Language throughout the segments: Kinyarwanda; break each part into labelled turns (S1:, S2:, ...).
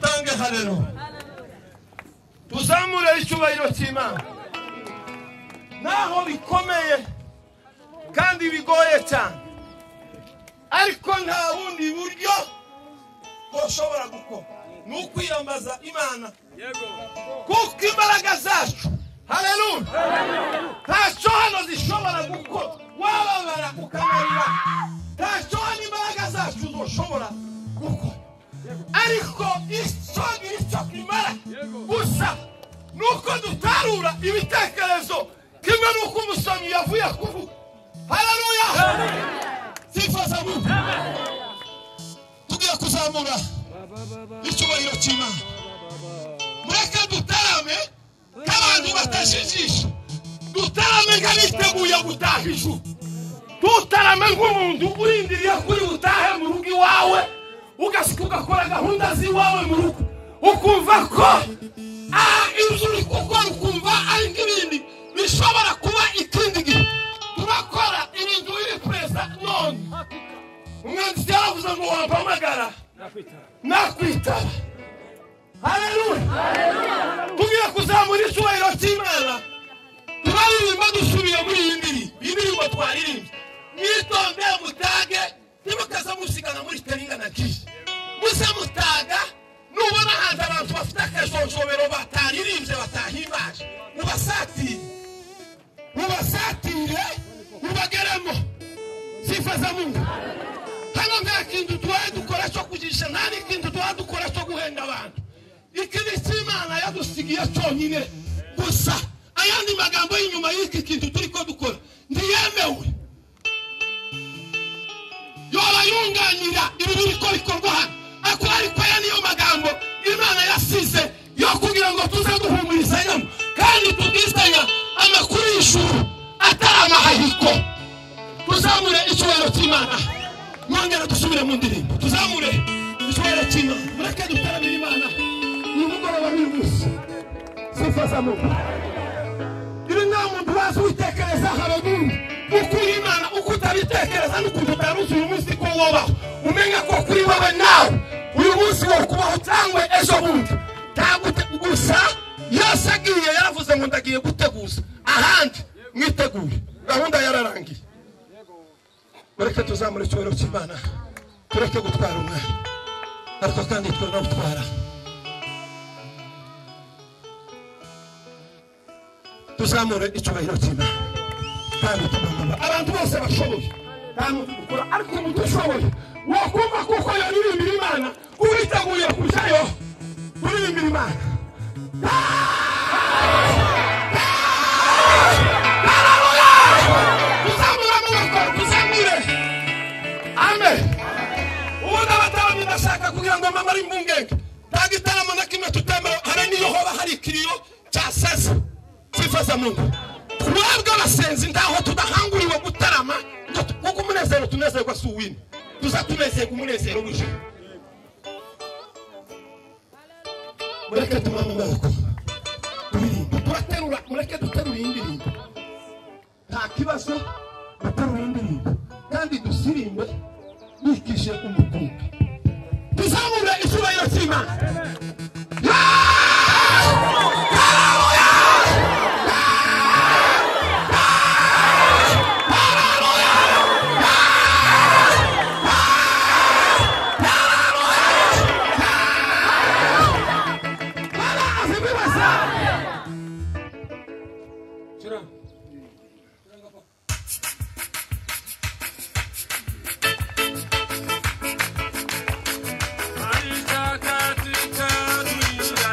S1: icyubahiro tuzamure icyubahiro cy'imana naho bikomeye kandi bigoye cyane ariko nta bundi buryo dushobora gukora ni ukwiyambaza imana kuko imbaraga zacu hareruye ntacyo hano zishobora gukora wababara ukanarira ntacyo hano imbaraga zacu dushobora gukora ariko icyo ni cyo kimara gusa ni uko dutarura ibitekerezo kimwe n'uko umusomyi yavuye kuvuga hareruya sifaza mu tugiye kuzamura icyubahiro cy'imana mureke dutarame nk'abantu batajijisha dutarame nk'abiteguye gutaha ijuru tutarame nk'umuntu urindiriye kuri butahe mu rugo iwawe ugasika ugakora gahunda z'iwawe mu rugo ukumva ko aha inzu uri gukora ukumva ari nk'ibindi bishobora kuba ikindi gihe turakora ibintu biri perezida none umwanditsi yaravuze ngo wampamagara nakwitaba hareruya tugiye kuzamura icyubahiro cy'imana turaririmba dusubiye muri iyi ndirimbo iyi ndirimbo twaririmbye mwitonde mutage ntimukaze musigana muri teringa na kije muze mutaga nubona hanze abantu bafite akajonjobero bataririmbye batahimbaje mubasatire mubasatire mubageremo sifaza mungu hano nta kintu tubaye dukora cyo kugisha nta n'ikintu tubaye dukora cyo guhenda abantu iki ni cy'imana yadusigiye cyonyine gusa ayandi magambo y'inyuma y'iki kintu turi ko dukora ntiyemewe yoba yunganira ibi biri ko bikorwa hano ariko ariko aya niyo magambo imana yasize yo kugira ngo tuze duhumurizanyamo kandi tubwizanya amakuru y'ijuru atari amahahiko tuzamure icyubahiro cy'imana mwongera dusubire mu ndirimbo tuzamure icyubahiro cy'imana mureke dutaramire imana uyu mugoroba biri gusa sifaza mu ibi nta muntu wazi witekereza haragundi uko uri imana uko utabitekereza n'ukuntu utaruzi uyu munsi ko wobaho umenya ko kuri wowe nawe uyu munsi wari kubaho cyangwa ejo bundi ntagute gusa yose agiye yaravuze ngo ndagiye guteguza ahandi mwitegure gahunda yararangiye mureke tuzamure icyubahiro cy'imana tureke gutwara umwana ariko kandi twe nawutwara tuzamure icyubahiro cy'imana kandi tumamama abantu bose bashoboye nta muntu dukora ariko umuntu ushoboye wakumva kuko yaririmbira imana uwiteguye kujyayo uririmbira imana Haleluya! Tuzamure amaboko, tuzamure. Amen. ubundi abadamu bashaka kugira ngo mama ari impungenge nta gitaramo na kimwe tutemewe hari n'iyo hoba hari ikiriyo cya seza cyifaza muntu twebwe abasenzi ntaho tudahanguriwe gutarama ngo tu- kuko umunezero tunezerwa si uw'ino tuza tunezerwa umunezero w'ijuru mureke tumane amaboko turirimba turaterura mureke duterure iyi ndirimbo nta kibazo duterure iyi ndirimbo kandi dusirimbe bikije umukumbi tuzamure icyubahiro cy'imana barazi bibaza
S2: Maria Catita,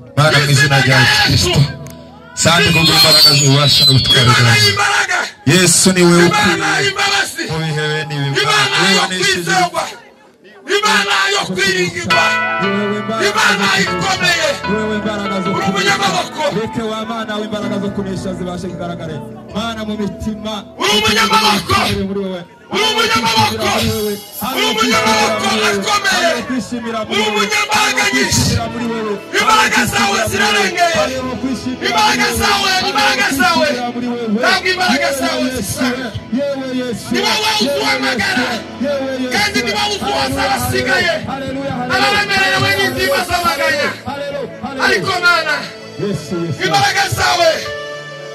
S2: imbaraga mu izina rya
S1: yesu
S2: kirisito sandi kubwo imbaraga z'ububasha n'ubutware
S1: imana
S2: bwawe
S1: y'imbaraga
S2: yesu ni we
S1: imana
S2: ukwiye
S1: y'imbabazi
S2: mu bihe bene ibi
S1: imana
S2: wewe
S1: yo
S2: wanishije
S1: kwizerwa imana yo kwiringirwa
S2: wewe
S1: imana
S2: imbaraga
S1: ikomeye
S2: wewe imbaraga zo
S1: uri umunyamaboko
S2: reke wa mana w'imbaraga zo kunesha zibashe kugaragara mana mu mitima
S1: uri umunyamaboko
S2: uri muri wewe
S1: uri umunyamaboko uri umunyamaboko akomeye
S2: kwishimira muri
S1: uri
S2: wewe
S1: umunyamahanga nyinshi
S2: kwishimira muri wewe
S1: imbaraga zawe zirarengeye imbaraga zawe imbaraga zawe ntabwo imbaraga zawe zisa ni wowe utuhamagara kandi ni wowe utuhoza abasigaye abaremerewe n'ibyibasamaganya ariko mana imbaraga zawe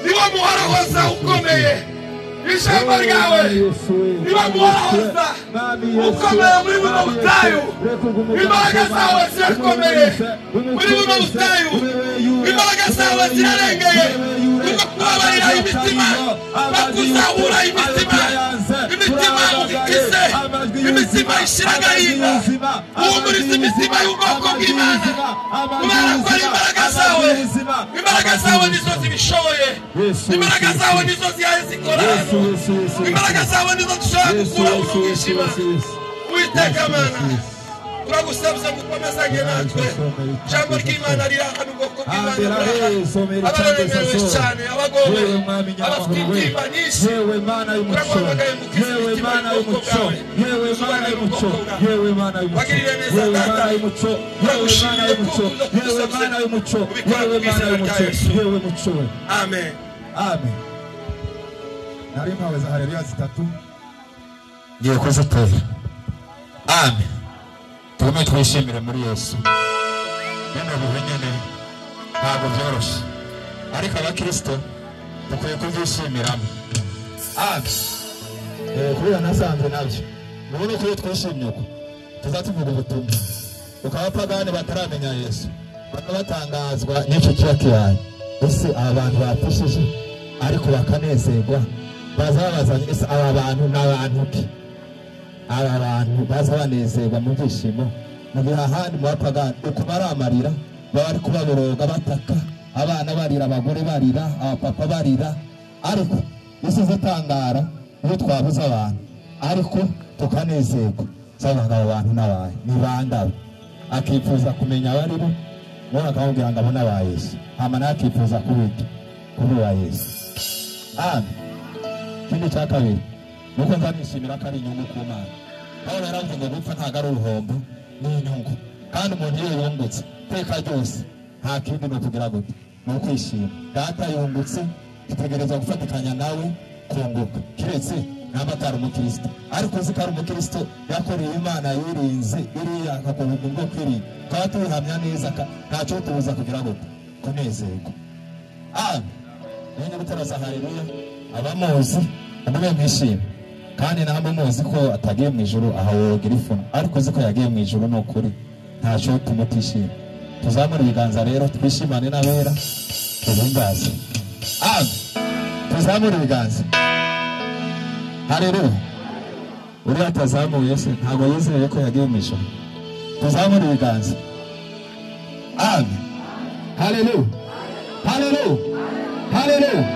S1: niwo muhorahoza ukomeye ijambo ryawe niwo muhorahoza ukomeye muri buno butayu imbaraga zawe zirakomeye muri buno butayu imbaraga zawe zirarengeye kuko kubabarira imitima no kuzahura imitima imitima ugikize imitima ishira agahinda uhumuriza imitima y'ubwoko bw'imana kubera ko ari imbaraga zawe imbaraga zawe nizo zibishoboye imbaraga zawe nizo zihaye zikora hano imbaraga zawe nizo dushobora gukuraho umwijima uwiteka mana turagusabiza gukomezanye natwe ijambo ry'imana riri aha n'ubwoko bw'imana buri aha abaremerewe cyane abagowe abafite intimba nyinshi
S2: yewe mana y'umuco yewe mana y'umuco yewe mana y'umuco yewe mana y'umuco yewe mana y'umuco yewe mana y'umuco yewe mana y'umuco yewe mana y'umuco yewe muco we
S1: amen
S2: amen nari mpawe za hareruya zitatu ngiye kuzitera amen tugume twishimire muri yesu bino bihe nyine ntabwo byoroshye ariko abakirisito dukwiye kubyiyimiramo amen Eh, kubera nasanzwe nabyo ubu uko iyo twishimye uko tuzatuvuga ubutumwa kuko abapagani bataramenya yesu baba batangazwa n'icyo kiba kibaye ese aba bantu bapfushije ariko bakanezerwa baza babazanye ese aba bantu ni abantu ki aba bantu baza banezerwa mu byishimo mu gihe ahandi mu bapagani uko baramarira baba bari kubaboroga bataka abana barira abagore barira abapapa barira ariko isi zitangara iyo twabuze abantu ariko tukanezerwa nsabanga abo bantu n'abaye ni bandabo akifuza kumenya abari bo nawe akamubwira ngo abo ni aba yesu hama nawe akifuza kubita kuri uwa yesu amen ikindi cya kabiri ni uko nzanishimira ko ari inyungu ku mana pawulo yaravuze ngo gupfa ntabwo ari uruhombo ni inyungu kandi umuntu iyo yungutse iteka ryose nta kindi ni ukugira gute ni ukwishima data yungutse itegereza gufatikanya nawe kunguka keretse naba atari umukristo ariko uzi ko ari umukristo yakoreye imana yirinze iriya akakubuka ubwo kwirinda tukaba tubihamya neza ka- ntacyo tubuza kugira gute kunezerwa amen mwene gutarasa haleluya abamuzi umwe mwishime kandi namwe muzi ko atagiye mu ijuru aha wogira ifuno ariko uzi ko yagiye mu ijuru ni ukuri ntacyo tumutishima tuzamure ibiganza rero twishimane n'abera tubumbaze amen tuzamure ibiganza haleluya uriya atazamuye se ntabwo yizeye ko yagiye mu ijuru tuzamure ibiganza amen haleluya haleluya Haleluya.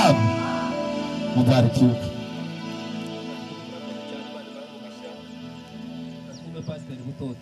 S2: Amen. Mubarikiwe.
S3: Pastor Butoto.